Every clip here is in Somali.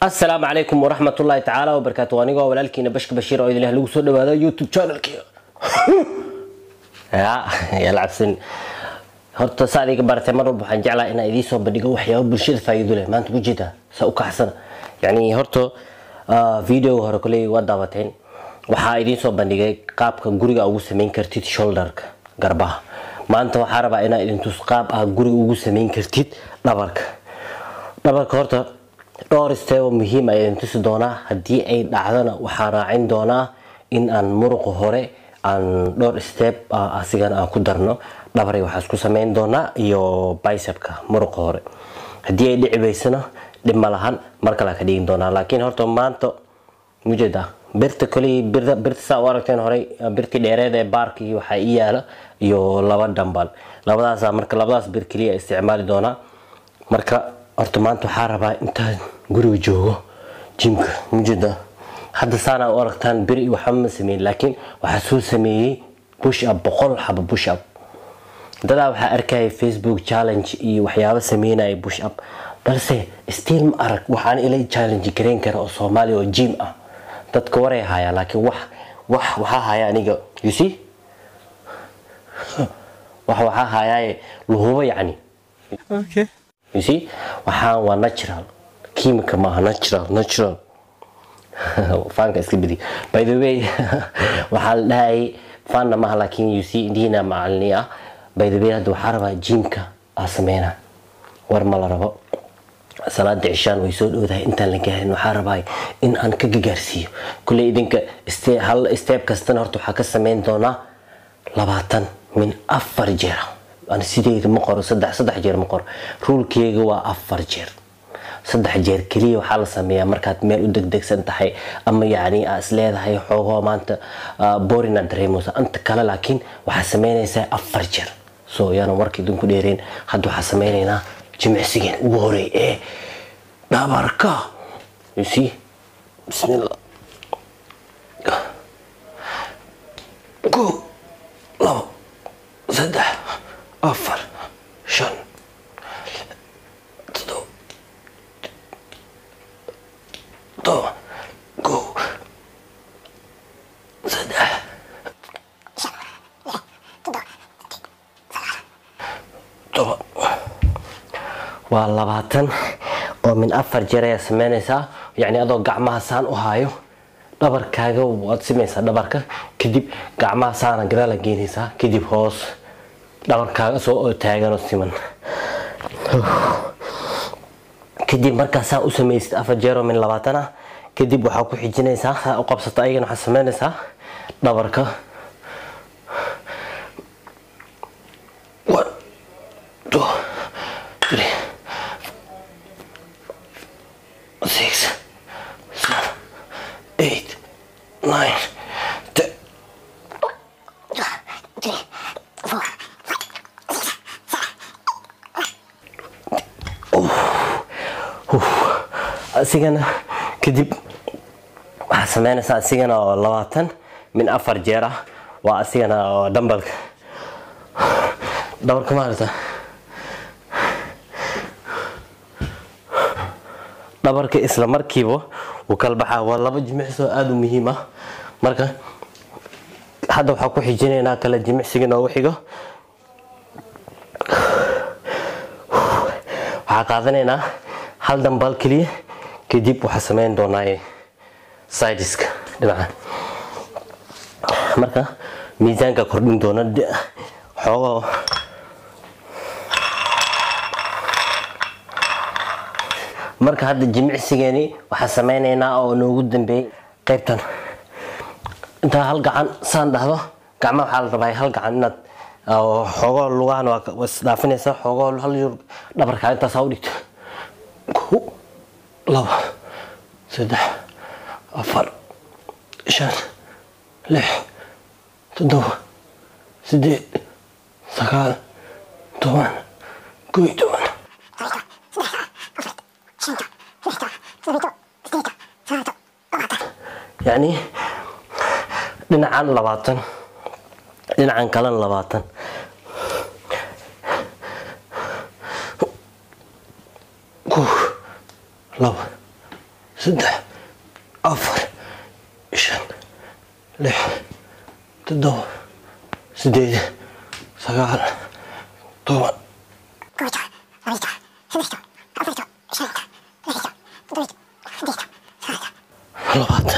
asalaamu calaykum waraxmat ullaahi tacaala wabarakaatu anigoo walaalkiina bashka bashiir oo idinlah lagu soo dhawaado youtube channelkii ya yala cabsan horta saa adiga baratay mar walba waxaan jeclaa inaan idiin soo bandhigo waxyaabo bulshada faa'iido leh maanta ujeeda saa u kaxsana yacni horta videoga hore koley waa daawateen waxaa idiin soo bandhigay qaabka guriga ugu samayn kartid shoulderka garbaha maanta waxaa rabaa inaa idin tus qaab ah guriga ugu samayn kartid dhabarka dhabarka horta dhowr steebo muhiim a idin tusi doonaa haddii ay dhacdana waxaa raacin doonaa in aan muruqa hore aan dhowr steeb asigana aan ku darno dhabaray waxaa isku samayn doonaa iyo bicepka muruqa hore haddii ay dhici weysana dhib ma lahan mar kale ka dhigin doonaa laakiin horta maanta mujeeda birta koley birta saa u aragteen horey birtii dheereed ee baarkii waxaa ii yaala iyo laba dhambal labadaasa marka labadaas bir keliya isticmaali doonaa marka horta maanta waxaa rabaa intaan guriga joogo jimka mujeeda hadda saana u aragtaan bir waxba ma sameyn laakiin waxaa soo sameeyey bush up boqol xaba bush up dadaa waxaa arkaya facebook challenge iyo waxyaabo sameynaya bush up balse stiil ma arag waxaan ila challenge gareyn kara oo soomaaliya oo jim ah dadka waray hayaa laakiin wax wax waxaa haya aniga you see wax waxaa hayaaye luhubo yacni Okay. you see waxaan waa natural chemical maaha natural natural faanka iska bedi by the way waxaa la dhahayay faanna maaha laakiin you see indiina macalini ah by the way hadda waxaa rabaa jimka aa sameyna war ma la rabo salaada cishaan way soo dhowdahay intaan la gaarin waxaa rabaa in aan ka gagaarsiiyo kulley idinka ste- hal steeb kastana horta waxaa ka sameyn doonaa labaatan min afar jeer aan sideeda ma qoro saddex saddex jeer ma qoro ruulkeega waa afar jeer saddex jeer keliya waxaa la sameeyaa markaad meel u degdegsan tahay ama yacni aa is leedahay xoogoo maanta borina dareemaysa anta kale laakiin waxaa sameynaysaa afar jeer so yaana warka idinku dheereen hadda waxaa sameynaynaa jimicsigeen ugu horey ee dhabarka you see bismillah go labo saddex afar shan todoba todoba go saddex todoba waa labaatan oo min afar jeer ayaa sameynaysaa yacni adoo gacmaha saan u haayo dhabarkaaga waad simaysaa dhabarka kadib gacmaha saana gadaala geynaysaa kadib hoos dhabarkaaga soo oo taaganoo siman kadib markaa saa u samaysid afar jeer oo min labaatan ah kadib waxaa ku xijinaysaa saa u qabsato ayagana waxaa sameynaysaa dhabarka one two three six seven eight nine ten asigana kadib waxaa sameynaysaa asigana oo labaatan min afar jeer ah waa asigana oo dhambalka dhabarka maarata dhabarka isla markiiba wuu kala baxaa waa laba jimicsoo aada u muhiim ah marka hadda waxaa ku xijinaynaa kale jimicsiga noogu xigo waxaa qaadanaynaa hal dambal keliya kadib waxaa sameyn doonaa sidiska dhinaca marka miisaanka kordhin doona xoogoo marka hadda jimicsigeeni waxaa sameynaynaa oo noogu dambeeyey qaybtan intaa hal gacan saan dhahdo gacmaha waxaa la rabaa hal gacan inaad xoogoo lugahan waa isdhaafinaysaa xoogoo hal yur dhabarkaa intaasaa u dhigto kow laba saddex afar shan lix toddoba sideed sagaal toban kow iyo toban yacni dhinacan labaatan dhinacan kalena labaatan kow laba saddex afar shan lix toddoba sideed sagaal toban labaatan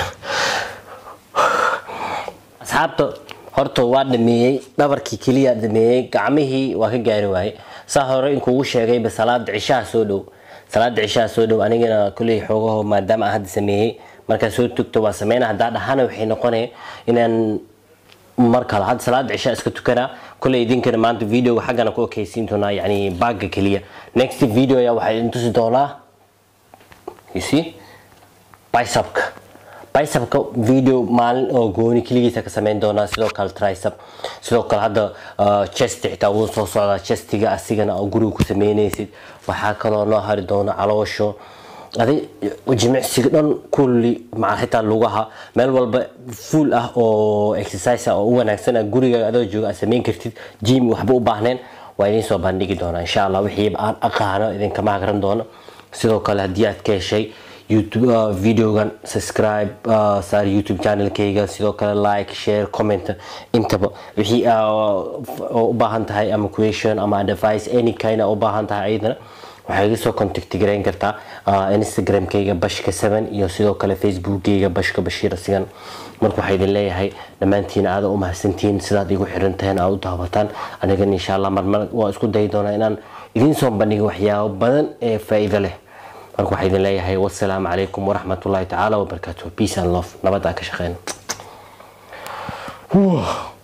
asxaabta horta waa dhameeyey dhabarkii keliya dhameeyey gacmihii waa ka gaari waaye saa hore inkuugu sheegayba salaada cishaha soo dhow salaada cishaha soo dhow anigana kuley xoogaho maadaama aan hadda sameeyey markaa soo tugto waa sameyna haddaa dhahana waxay noqonaya inaan mar kale hadda salaada cishaa iska tukanaa kuley idinkana maanta videoga xaggana ku okeysiin doonaa yani baaga keliya next video ayaa waxaa idin tusi doonaa you see bicepka bicepka video maalin oo gooni keligiisa ka sameyn doonaa sidoo kale tricep sidoo kale hadda chest xitaa wuu soo socdaa chestiga asigana oo guriga ku sameynaysid waxaa kaloo noo hari doona caloosho adi jimicsiga dhan kulli maca xitaa lugaha meel walba full ah oo exercise ah oo u wanaagsan ah guriga adoo jooga aad sameyn kartid jim waxba u baahneen waa idiin soo bandhigi doonaa insha allah wixii aan aqaano idinkama hagran doono sidoo kale haddii aad ka heshay youtube uh, videogan subscribe uh, saar youtube channelkayga sidoo kale like share comment intaba wixii uh, u baahan tahay ama question ama advice any kind u baahan tahay ayadana waxay iga soo contact garayn kartaa uh, instagramkayga bashka 7 iyo sidoo kale facebookkayga bashka bashiir asigan marka waxaa idin leeyahay dhammaantiin aada u mahadsantihiin sidaad igu xiran taheen aad u daawataan anigan insha allah marmar waa isku dayi doonaa inaan idiin soo bandhigo waxyaabo badan ee faa'iido leh marka waxaa idin leeyahay wasalaamu calaykum waraxmatullaahi tacaala wabarakaatuh peace and love nabad aan ka shaqeyna